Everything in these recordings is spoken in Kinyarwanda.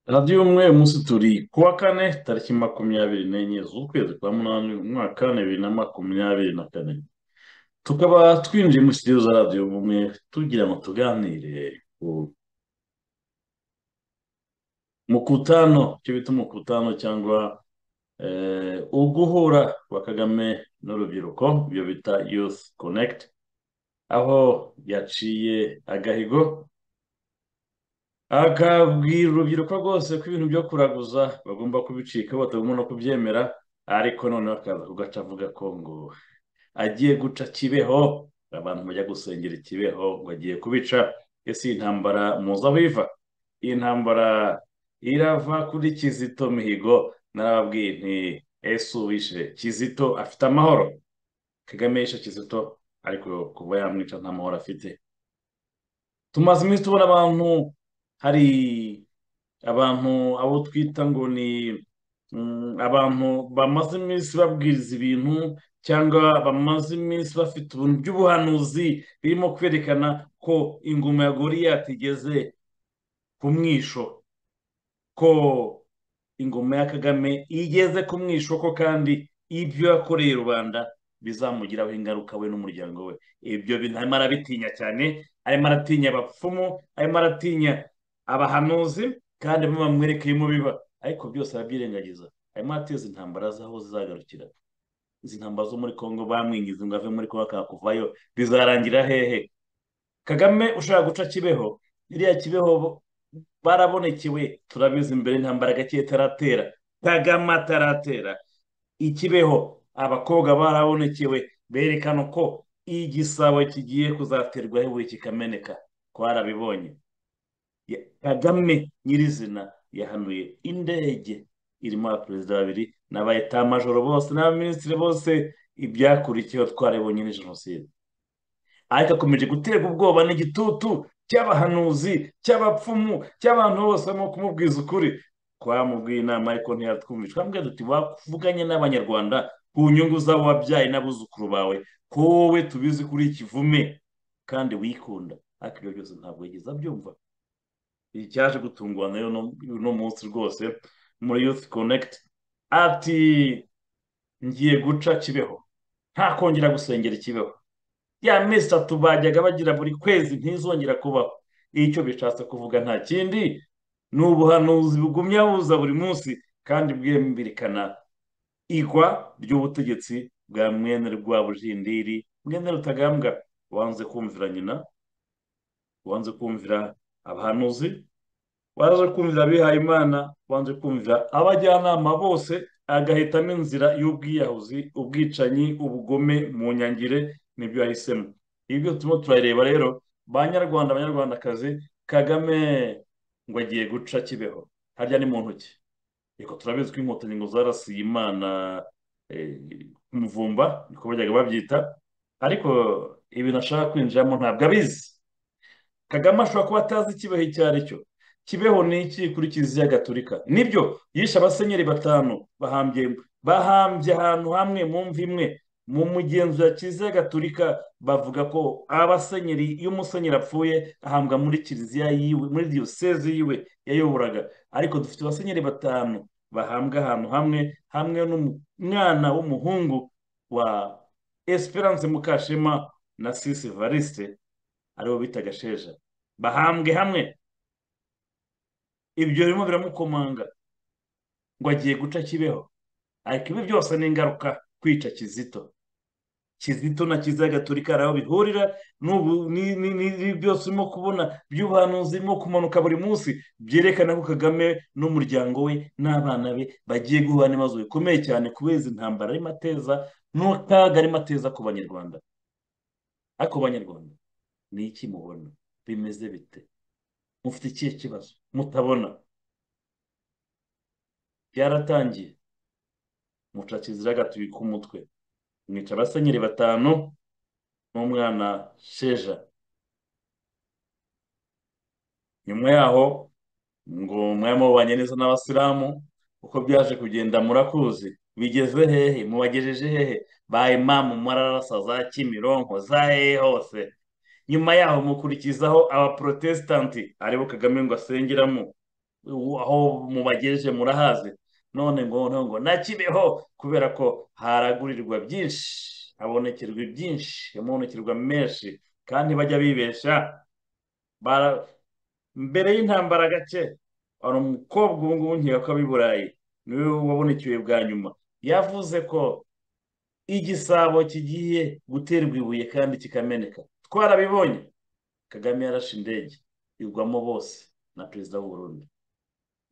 radiyo umwe munsi turi ku wa kane tariki makumyabiri n'enye z'ukwezi kwa munani umwaka wa bibiri na makumyabiri na kane tukaba twinjiye muri sitidiyo za radiyo umwe tugira ngo tuganire ku mukutano icyo bita umukutano cyangwa eh, uguhura kwa kagame n'urubyiruko ibyo bita youth connect aho yaciye agahigo akabwira urubyiruko rwose ko ibintu byo kuraguza bagomba kubicika batagomba no kubyemera ariko noneho akaza kugaca avuga ko ngo agiye guca kibeho abantu bajya gusengera i kibeho ngo agiye kubica ese iyi ntambara muzi aho iva iyi ntambara irava kuri kizito mihigo narababwiye nti ese uwishe kizito afite amahoro kagame yishe kizito ariko kuba yamwica nta mahoro afite tumaze iminsi tubona abantu hari abantu abo twita ngo ni mm, abantu bamaze iminsi babwiriza ibintu cyangwa bamaze iminsi bafite ubuntu by'ubuhanuzi birimo kwerekana ko ingoma ya Goriyati igeze ku mwisho ko ingoma ya Kagame igeze ku mwisho ko kandi ibyo yakoreye rubanda bizamugiraho ingaruka we n'umuryango we ibyo bintu arimo arabitinya cyane arimo aratinya abapfumu arimo aratinya abahanuzi kandi bamwe bamwerekeyemo biba ariko byose arabyirengagiza arimo arateza intambara z'aho zizagarukira izi ntambara zo muri kongo bamwingiza ngo ave muri kongo akakuvayo bizarangira hehe kagame ushaka guca kibeho iriya kibeho barabonekewe turabizi mbere intambara gake itaratera kagame ataratera ikibeho abakobwa barabonekewe berekana ko igisabo kigiye kuzaterwaho ibuye kikameneka twarabibonye Ya- Kagame nyirizina yahanuye indege irimo abaperezida babiri n'abayetamajoro bose n'abaminisitiri bose ibyakurikiyeho twarabonye ni jenoside ariko akomeje guterwa ubwoba n'igitutu cy'abahanuzi cy'abapfumu cy'abantu bose barimo kumubwiza ukuri twamubwiye inama ariko ntiyatwumvisha twamubwiye duti wavuganye n'abanyarwanda ku nyungu z'abo wabyaye n'abuzukuru bawe ko wowe tubizi kuri ikivume kandi wikunda ariko ibyo byose ntabwo yigeze abyumva iyi cyaje gutungwa nayo no uno munsi rwose muri youth connect ati ngiye guca kibeho nta kongera gusengera ikibeho ya mesi itatu bajyaga bagira buri kwezi ntizongera kubaho icyo bishatse kuvuga nta kindi ni ubuhanuzi bugumya buza buri munsi kandi bwemberekana igwa ry'ubutegetsi bwa mwene rwabujindiri mwene rutagambwa wanze kumvira nyina wanze kumvira abahanuzi waje kumvira abihaye imana waje kumvira abajyanama bose agahitamo inzira y'ubwiyahuzi ubwicanyi ubugome mu nyangire nibyo yahisemo ibyo turimo turareba rero ba nyarwanda banyarwandakazi kagame ngo agiye guca kibeho harya ni mu ntoki reka turabizi ko inkotanyi ngo zarasiye imana eh, umuvumba niko bajyaga babyita ariko ibintu ashaka kwinjiramo ntabwo abizi kagame ashobora kuba atazi ikibeho icyo ari cyo kibeho ni iki kuri kiliziya gatolika nibyo yishe abasenyeri batanu bahambye bahambye ahantu hamwe mu mva imwe mu mugenzo ya kiliziya gatolika bavuga ko abasenyeri iyo umusenyeri apfuye ahambwa muri kiliziya yiwe muri diyoseze yiwe yayoboraga ariko dufite abasenyeri batanu bahambwa ahantu hamwe hamwe n'umwana w'umuhungu wa esperance mukashema na sisi variste aribo bita gasheja bahambwe hamwe ibyo birimo biramukomanga ngo agiye guca kibeho ariko ibi byose ni ingaruka kwica kizito kizito na kiliziya gatolika hari aho bihurira n'ubu- ni- ni- ni- ni byose urimo kubona by'ubuhanuzi birimo kumanuka buri munsi byerekana ko kagame n'umuryango we n'abana be bagiye guhura n'ibibazo bikomeye cyane kubera izi ntambara arimo ateza n'akaga arimo ateza ku banyarwanda ariko banyarwanda ni iki mubona bimeze bite mufite ikihe kibazo mutabona byaratangiye muca kizira gatuye k'umutwe mwica abasenyeri batanu n'umwana sheja nyuma yaho ngo mwaba mubanye neza n'abasilamu uko byaje kugenda murakuzi bigeze hehe mubagejeje hehe ba imamu mararasa za kimironko za hehe hose nyuma yaho mukurikizaho abaprotesitanti aribo kagame ngo asengeramo aho mubagejeje murahazi none ngo noneho ngo na kibeho kubera ko haragurirwa byinshi habonekerwa byinshi habonekerwa menshi kandi bajya bibesha mbere y'intambara gake hari umukobwa ubu ngubu nk'iyo ko i burayi niwe wabonekewe bwa nyuma yavuze ko igisabo kigiye guterwa ibuye kandi kikameneka twarabibonye kagame yarashe indege igwamo bose na perezida w'uburundi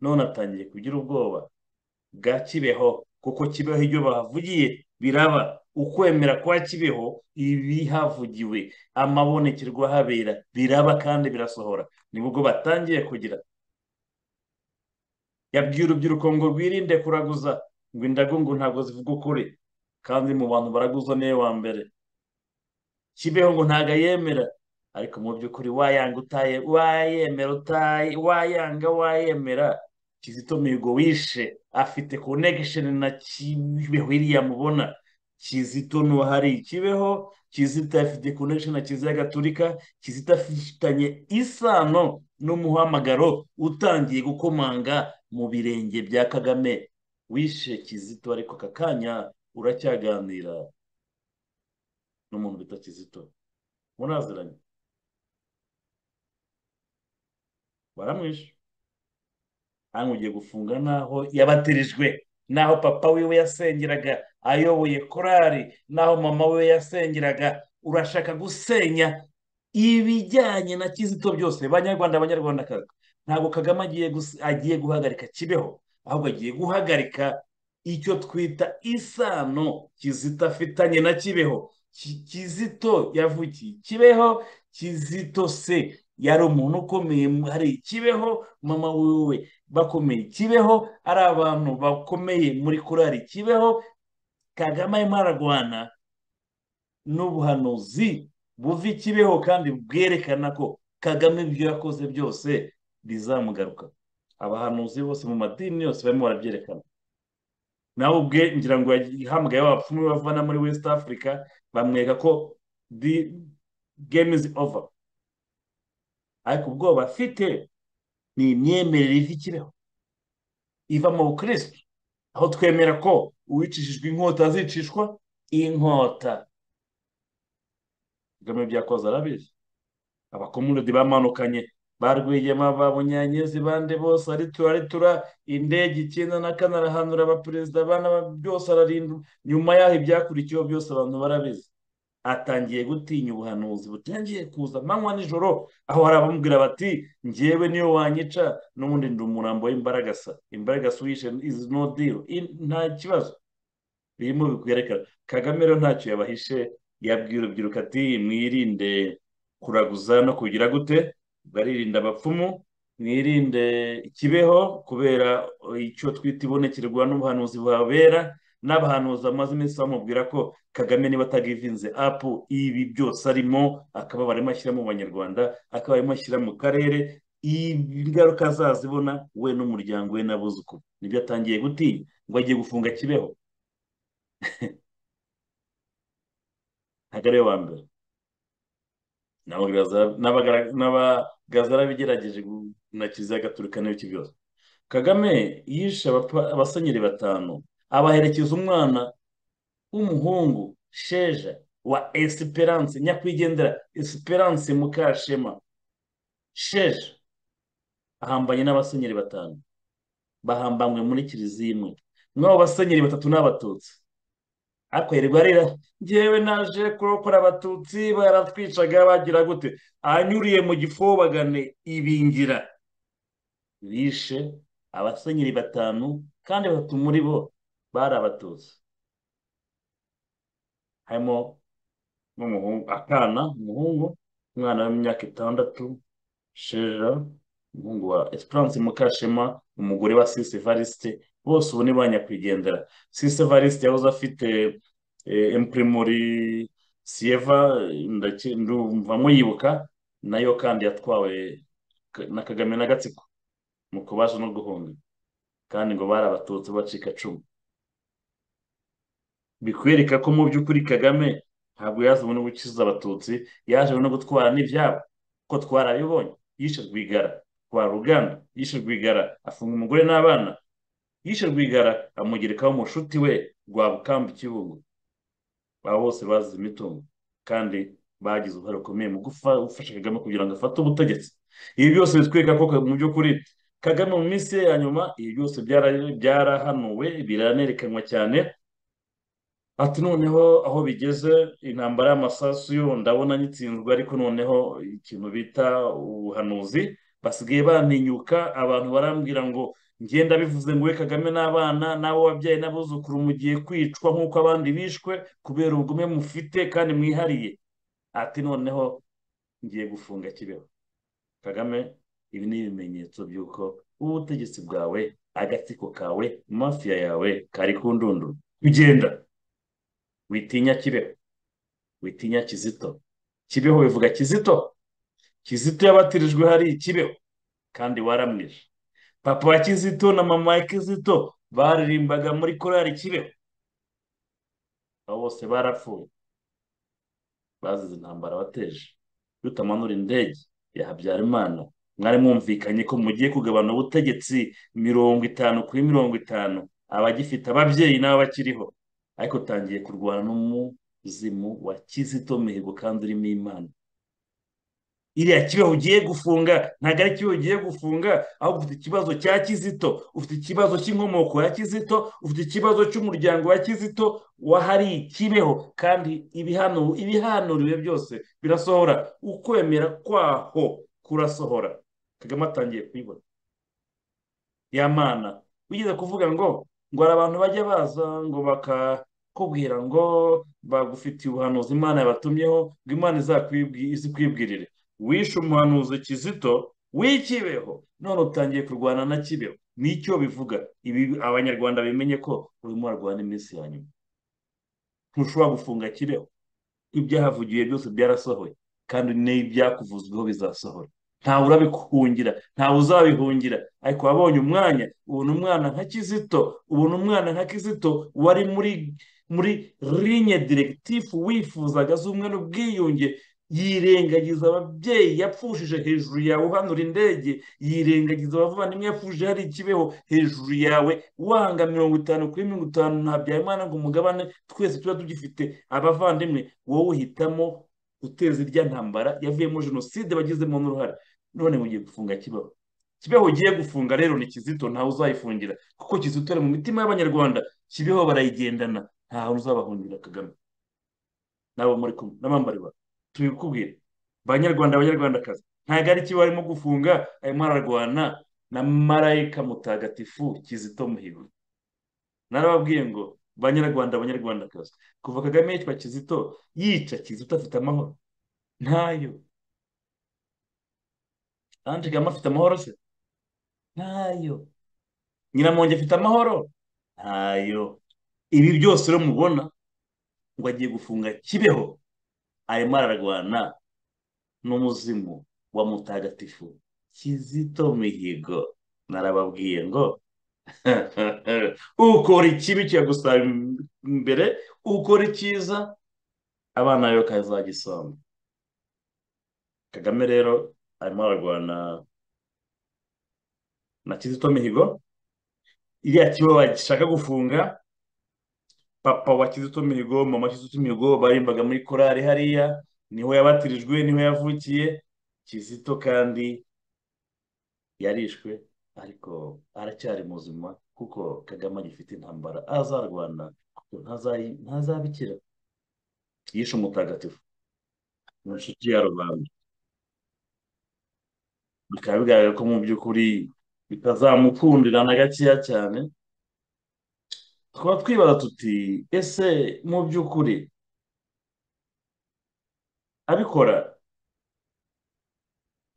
none atangiye kugira ubwoba bwa kibeho kuko kibeho ibyo bahavugiye biraba ukwemera kwa kibeho ibihavugiwe amabonekerwa habera biraba kandi birasohora nibwo batangiye kugira yabwira urubyiruko ngo rwirinde kuraguza ngo indagungu ntabwo zivuga ukuri kandi mu bantu baraguza niwe wa mbere kibeho ngo ntabwo ayemera ariko mu by'ukuri wayanga utaye wayemera utaye wayanga wayemera kizito mihigo wishe afite connection na kibeho iriya mubona kizito n'uwahari kibeho kizito afite connection na kiliziya gaturika kizito afitanye isano n'umuhamagaro utangiye gukomanga mu birenge bya kagame wishe kizito ariko aka kanya uracyaganira n'umuntu bita kizito muraziranye baramwishe hano ugiye gufunga n'aho yabaterijwe n'aho papa wiwe yasengeraga ayoboye korari n'aho mama we yasengeraga urashaka gusenya ibijyanye na kizito byose banyarwanda abanyarwandakazi ntabwo kagame agiye guhagarika kibeho ahubwo agiye guhagarika icyo twita isano kizito afitanye na kibeho kizito yavukiye kibeho kizito se yari umuntu ukomeye hari kibeho mama wiwe bakomeye kibeho ari abantu bakomeye muri korari kibeho kagame arimo ararwana n'ubuhanuzi buva kibeho kandi bwerekana ko kagame ibyo yakoze byose bizamugaruka abahanuzi bose mu madini yose barimo barabyerekana nawe ubwe ngira ngo yahamagaye abapfumu bavana muri west africa bamwereka ko the game is over ariko ubwoba afite ni imyemerere iva ikibeho iva mu bukirisitu aho twemera ko uwicishijwe inkota azicishwa inkota kagame byakoze arabizi abakomunidi bamanukanye barwigema ba bunyanyezi bande bose aritura aritura indege icyenda na kane arahanura abaperezida abana byose ararindwa nyuma yaho ibyakurikiyeho byose abantu barabizi atangiye gutinya ubuhanuzi butangiye kuza amanywa nijoro aho hari abamubwira bati ngewe niyo wanyica n'ubundi ndi umurambo w'imbaragasa imbaragasa uyishe izi no diro nta kibazo birimo bikwerekana kagame rero ntacyo yabahishe yabwira urubyiruko ati mwirinde kuraguza no kugira gute baririnda abapfumu mwirinde ikibeho kubera icyo twita ibonekerwa n'ubuhanuzi buhabera n'abahanuzi bamaze iminsi bamubwira ko kagame niba atagivinze apu ibi byose arimo akaba barimo ashyira mu banyarwanda akaba arimo ashyira mu karere ingaruka azazibona we n'umuryango we n'abuzukuru nibyo atangiye gutinya ngo agiye gufunga kibeho ntabwo ariwe wa mbere n'abagazara bigerageje na kiliziya gaturika n'ibiki byose kagame yishe abasenyeri batanu abaherekeza umwana w'umuhungu sheja wa esiperanse nyakwigendera esiperanse mukashema sheja ahambanye n'abasenyeri batanu bahambanywe muri kiliziya imwe mw'abo basenyeri batatu n'abatutsi akwererwa arira ngewe naje kurokora abatutsi baratwicaga bagira gute anyuriye mu gifobagane ibingira bishe abasenyeri batanu kandi batatu muri bo bari abatutsi harimo akana umuhungu umwana w'imyaka itandatu sheja umuhungu wa esperance mukashema umugore wa sisi evariste bose ubu ni ba nyakwigendera sisi evariste yahoze afite emuprimori siyeva ndumva muyibuka nayo kandi yatwawe na kagame n'agatsiko mu kubaje no guhunga kandi ngo bari abatutsi bacika cumi bikwereka ko mu by'ukuri kagame ntabwo yazanywe no gukiza abatutsi yaje no gutwara n'ibyabo ko twarabibonye yishe rwigara kwa ruganda yishe rwigara afunga umugore n'abana yishe rwigara amugerekaho umushuti we rwa bukamba ikibugu aba bose bazize imitungo kandi bagize uruhare rukomeye mu gufasha kagame kugira ngo afate ubutegetsi ibi byose bitwereka ko mu by'ukuri kagame mu minsi ye ya nyuma ibi byose byarahanuwe biranerekanwa cyane ati noneho aho bigeze intambara y'amasasu yo ndabona nyitsinzwe ariko noneho ikintu bita ubuhanuzi basigaye bantinyuka abantu barambwira ngo ngenda bivuze ngo we kagame n'abana n'abo wabyaye n'abuzukuru mugiye kwicwa nk'uko abandi bishwe kubera ubugome mufite kandi mwihariye ati noneho ngiye gufunga kibeho kagame ibi ni ibimenyetso by'uko ubutegetsi bwawe agatsiko kawe mafiya yawe kari ku ndunduro ugenda witinya kibeho witinya kizito kibeho bivuga kizito kizito yabatirijwe hari ikibeho kandi waramwishe papa wa kizito na mama wa kizito baririmbaga muri korari kibeho abo bose barapfuye bazize intambara wateje rutamanura indege ya habyarimana mwari mwumvikanye ko mugiye kugabana ubutegetsi mirongo itanu kuri mirongo itanu abagifite ababyeyi n'abakiriho ariko utangiye kurwana n'umuzimu wa kizito mihigo kandi urimo imana iriya kibeho ugiye gufunga ntabwo ari kibeho ugiye gufunga aho ufite ikibazo cya kizito ufite ikibazo cy'inkomoko ya kizito ufite ikibazo cy'umuryango wa kizito wahari kibeho kandi ibihanuriwe byose birasohora ukwemera kwaho kurasohora kagame atangiye kuyibona ya mana wigeze kuvuga ngo ngo hari abantu bajya baza ngo bakakubwira ngo bagufitiye ubuhanuzi imana yabatumyeho ngo imana izikwibwirire wishe umuhanuzi kizito w'ikibeho none utangiye kurwana na kibeho nicyo bivuga ibi abanyarwanda bimenye ko urimo urarwana iminsi ya nyuma ntushobora gufunga kibeho ibyahavugiwe byose byarasohoye kandi n'ibyakuvuzweho bizasohora ntawe urabihungira ntawe uzabihungira ariko wabonye umwanya ubona umwana nka kizito ubona umwana nka kizito wari muri muri rinye diregitifu wifuzaga z'umwe n'ubwiyunge yirengagiza ababyeyi yapfushije hejuru yawe uhanura indege yirengagiza abavandimwe yapfushije hari ikibeho hejuru yawe wanga mirongo itanu kuri mirongo itanu nta byayimana ngo umugabane twese tuba tugifite abavandimwe wowe uhitamo guteza irya ntambara yavuyemo jenoside bagizemo n'uruhare none mugiye gufunga kibeho kibeho ugiye gufunga rero ni kizito ntawe uzayifungira kuko kizito ari mu mitima y'abanyarwanda kibeho barayigendana ntawe uzabahungira kagame nabo muri kumwe n'abambari bawe tubikubwire banyarwanda abanyarwandakazi ntabwo ari kibeho arimo gufunga arimo ararwana na marayika mutagatifu kizito muhigo narababwiye ngo banyarwanda abanyarwandakazi kuva kagame yitwa kizito yica kizito afite amahoro ntayo ange kagame afite amahoro se ntayo nyiramonge afite amahoro ntayo ibi byose rero mubona ngo agiye gufunga kibeho arimo ararwana n'umuzimu wa mutagatifu kizito mihigo narababwiye ngo ukora ikibi kikagusaba imbere ukora icyiza abana be bakazagisoma kagame rero arimo ararwana na kizito mihigo iriya kibo bagishaka gufunga papa wa kizito mihigo mama kizito mihigo barimbaga muri korari hariya niho yabatirijwe niho yavukiye kizito kandi yarishwe ariko aracyari muzima kuko kagame agifite intambara azarwana kuko ntazabikira yishe umutagatifu ni inshuti ya rubanda bikaba bigaragara ko mu by'ukuri bitazamukundira na gakeya cyane tukaba twibaza tuti ese mu by'ukuri abikora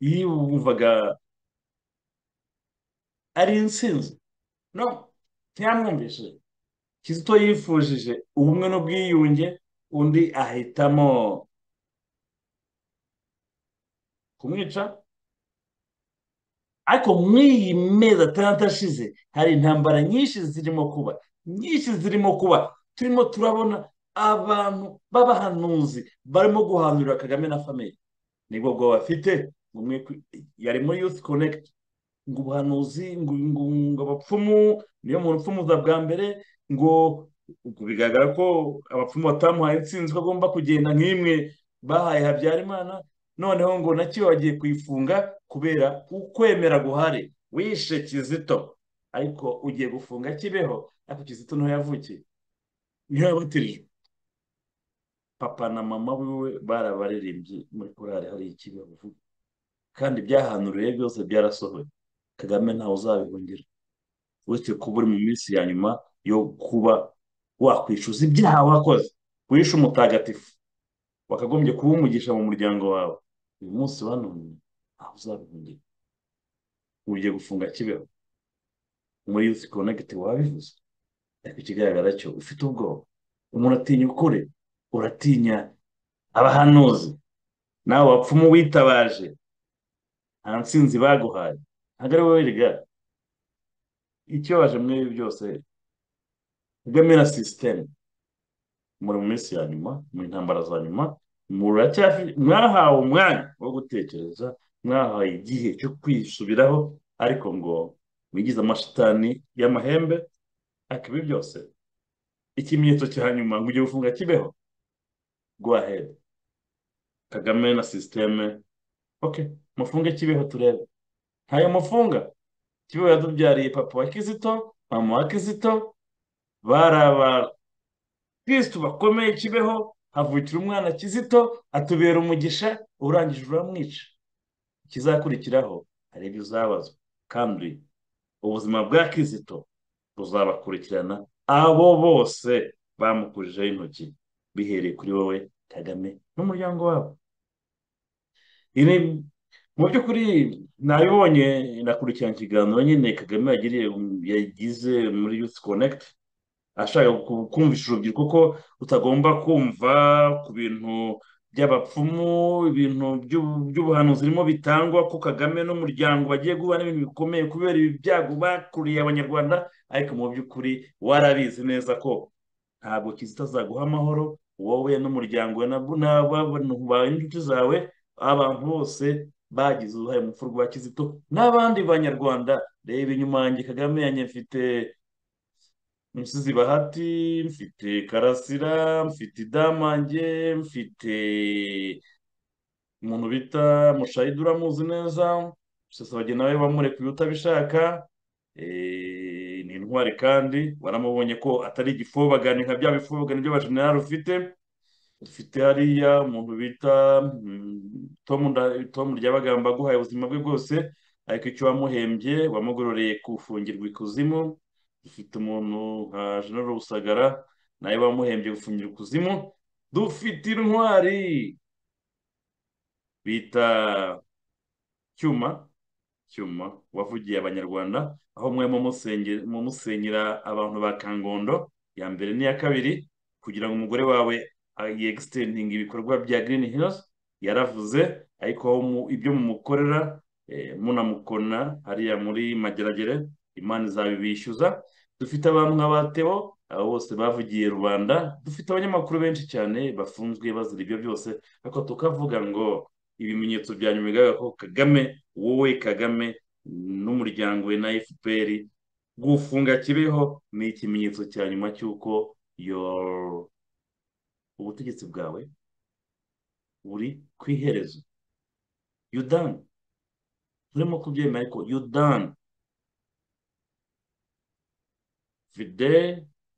yiyumvaga ari insinzi no ntiyamwumvise kizito yifujije ubumwe n'ubwiyunge undi ahitamo kumwica ariko mw'iyi mezi atandatu ashize hari intambara nyinshi zirimo kuba nyinshi zirimo kuba turimo turabona abantu b'abahanuzi barimo guhanurira kagame na famiye nibwo bwo bafite yari muri yusi konegiti ngo ubuhanuzi ngo ngo ngo abapfumu niyo muntu upfumuza bwa mbere ngo ubwo bigaragara ko abapfumu batamuhaye intsinzi ko agomba kugenda nk'imwe bahaye habyarimana noneho ngo nacyo bagiye kuyifunga kubera ukwemera guhari wishe kizito ariko ugiye gufunga kibeho ariko kizito niho yavukiye niho yabatirijwe papa na mama wiwe barabaririmbye muri korari hari ikibeho vuba kandi byahanuriye byose byarasohoye kagame ntawe uzabihungira uretse kuba uri mu minsi ya nyuma yo kuba wakwishyuza ibyaha wakoze wishe umutagatifu wakagombye kuba umugisha mu muryango wawe uyu munsi banone aho uzabihungira ugiye gufunga kibeho muri yusi konegiti wabivuze ariko ikigaragara cyo ufite ubwoba umuntu atinya ukuri uratinya abahanuzi nawe wapfumu witabaje nta nsinzi baguhaye ntabwo ari wowe riga ikibabaje muri ibi byose kagame na sisiteme muri mu minsi ya nyuma mu ntambara za nyuma mwahawe umwanya wo gutekereza mwahawe igihe cyo kwisubiraho ariko ngo wigize amashitani y'amahembe ariko ibi byose ikimenyetso cya nyuma ngo ujye gufunga kibeho guhahera kagame na sisiteme oke mufunge kibeho turebe ntayo mufunga kibeho yadubyariye papa wa kizito mama wa kizito bari abakirisitu bakomeye kibeho havukira umwana kizito atubera umugisha urangije uramwica ikizakurikiraho hari ibyo uzabazwa kandi ubuzima bwa kizito buzabakurikirana abo bose bamukujeho intoki bihereye kuri wowe kagame n'umuryango wabo mu by'ukuri nabibonye nakurikirana ikiganiro nyine kagame yagiriye yagize muri yusi konegiti ashaka kumvisha urubyiruko ko utagomba kumva ku bintu by'abapfumu ibintu by'ubuhanuzi birimo bitangwa ko kagame n'umuryango bagiye guhura n'ibintu bikomeye kubera ibi byago bakuriye abanyarwanda ariko mu by'ukuri warabizi neza ko ntabwo kizita azaguha amahoro wowe n'umuryango n'inshuti zawe abantu bose bagize uruhare mu rupfu rwa kizito n'abandi banyarwanda reba inyuma yanjye kagame yanjye mfite umusizi bahati mfite karasira mfite idamange mfite umuntu bita mushayidi uramuzi neza sosabage nawe wamurekuye utabishaka ni intwari kandi waramubonye ko atari igifobagani nka bya bifobagani by'abajenerali ufite dufite hariya umuntu bita tomu ryabagamba aguhaye ubuzima bwe bwose ariko icyo wamuhembye wamugororeye gufungirwa ikuzimu dufite umuntu nka jenero rusagara nawe wamuhembye gufungirwa ikuzimu dufite intwari bita cyuma cyuma wavugiye abanyarwanda aho mwe musenyera abantu ba kangondo ya mbere n'iya kabiri kugira ngo umugore wawe yegisitendinga ibikorwa bya girini hirizi yaravuze ariko ibyo mumukorera munamukona hariya muri mageragere imana izabibishyuza dufite abantu nka batebo abo bose bavugiye rubanda dufite abanyamakuru benshi cyane bafunzwe bazira ibyo byose ariko tukavuga ngo ibimenyetso bya nyuma bigaragara ko kagame wowe kagame n'umuryango we na efuperi gufunga kibeho ni ikimenyetso cya nyuma cy'uko yooo ubutegetsi bwawe buri ku iherezo yudani turimo kubyemera ariko yudani vide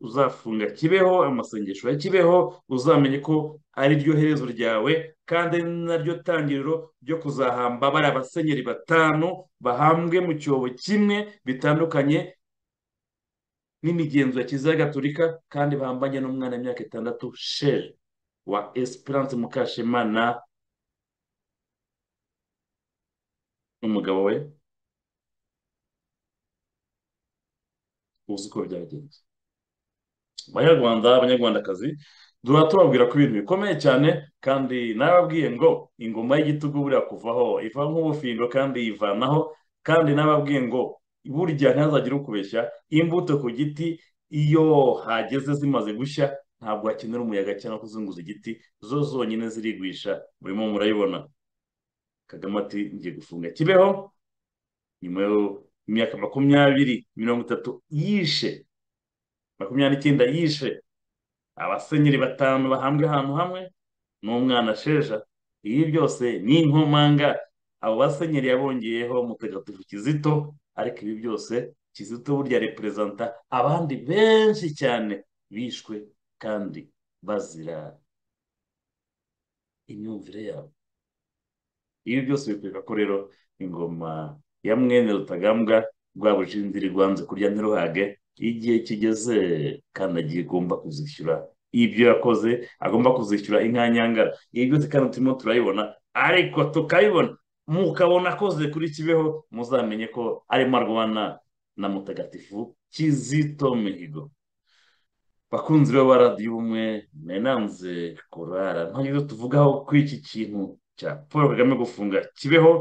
uzafunga kibeho amasengesho ya kibeho uzamenye ko ari ryo herezo ryawe kandi ari naryo tangiriro ryo kuzahamba bari abasenyeri batanu bahambwe mu cyobo kimwe bitandukanye n'imigenzo ya kiliziya gaturika kandi bahambanye n'umwana w'imyaka itandatu sheri wa esperance mukashema na n'umugabo we uzi uko byagenze abanyarwanda abanyarwandakazi duhora tubabwira ko ibintu bikomeye cyane kandi nababwiye ngo ingoma y'igitugu buriya kuvaho iva nk'ubufindo kandi yivanaho kandi nababwiye ngo burya ntihazagire ukubeshya imbuto ku giti iyo hageze zimaze gushya ntabwo hakenera umuyaga cyangwa kuzunguza igiti zo zonyine zirigwisha burimo murayibona kagame ati ngiye gufunga kibeho nyuma y'imyaka makumyabiri mirongo itatu yishe makumyabiri n'icyenda yishe abasenyeri batanu bahambwe ahantu hamwe n'umwana sheja ibi byose ni inkomanga abo basenyeri yabongeyeho mutagatifu kizito ariko ibi byose kizito burya reperezanta abandi benshi cyane bishwe kandi bazira imyumvire yabo ibi byose bikwereka ko rero ingoma ya mwene rutagambwa rwa bujindiri rwanze kurya ntiruhage igihe kigeze kandi agiye agomba kuzishyura ibyo yakoze agomba kuzishyura inka nyangara ibi byose kandi turimo turabibona ariko tukabibona mukabona akoze kuri kibeho muzamenye ko arimo arwana na mutagatifu kizito mihigo bakunzi rero ba radiyo ubumwe menanze kurara ntacyo tuvugaho kuri iki kintu cya paul kagame gufunga kibeho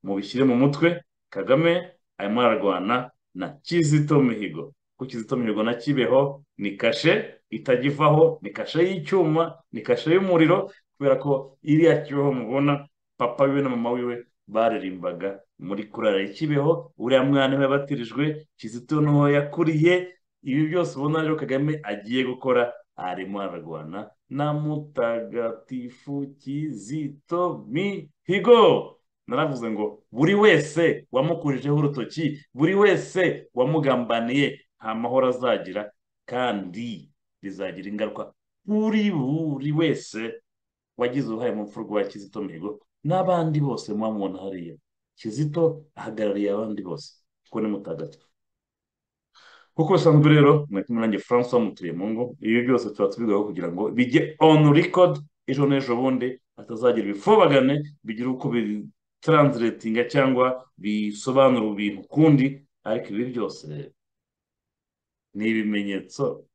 mubishyire mu mutwe kagame arimo ararwana na kizito mihigo ku kizito mihigo na kibeho ni kashe itagivaho ni kashe y'icyuma ni kashe y'umuriro kubera ko iriya kibeho mubona papa wiwe na mama wiwe baririmbaga muri kurara ikibeho uriya mwana we yabatirijwe kizito n'uwo yakuriye ibi byose ubona rero kagame agiye gukora arimo ararwana na mutagatifu kizito mihigo naravuze ngo buri wese wamukurijeho urutoki buri wese wamugambaniye nta mahoro azagira kandi bizagira ingaruka kuri buri wese wagize uruhare mu mfurwa ya kizito mihigo n'abandi bose muba mubona hariya kizito ahagarariye abandi bose kuko ni mutagatifu kuko bisanzwe rero mwari kumwe nanjye francois mutuye mu ngo ibi byose tuba tubigaho kugira ngo bijye onu record ejo n'ejo bundi hatazagira ibifobagane bigira uko bitranslatinga cyangwa bisobanura ibintu kundi ariko ibi byose ni ibimenyetso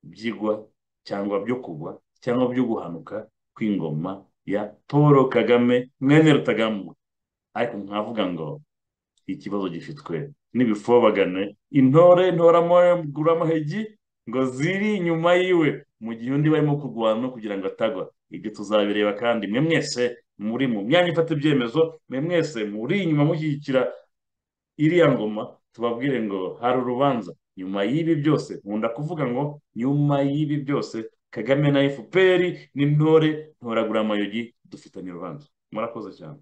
byigwa cyangwa byo kugwa cyangwa byo guhanuka kw'ingoma ya paul kagame mwene rutagambwa ariko nkavuga ngo ikibazo gifitwe n'ibifobagane intore ntoramuramamuhegi ngo ziri inyuma yiwe mu gihe undi barimo kurwana kugira ngo atagwa ibyo tuzabireba kandi mwe mwese muri mu myanya ifata ibyemezo mwe mwese muri inyuma mushyigikira iriya ngoma tubabwire ngo hari urubanza nyuma y'ibi byose nkunda kuvuga ngo nyuma y'ibi byose kagame na fpr n'intore ntoragura amayogi dufitanye urubanza murakoze cyane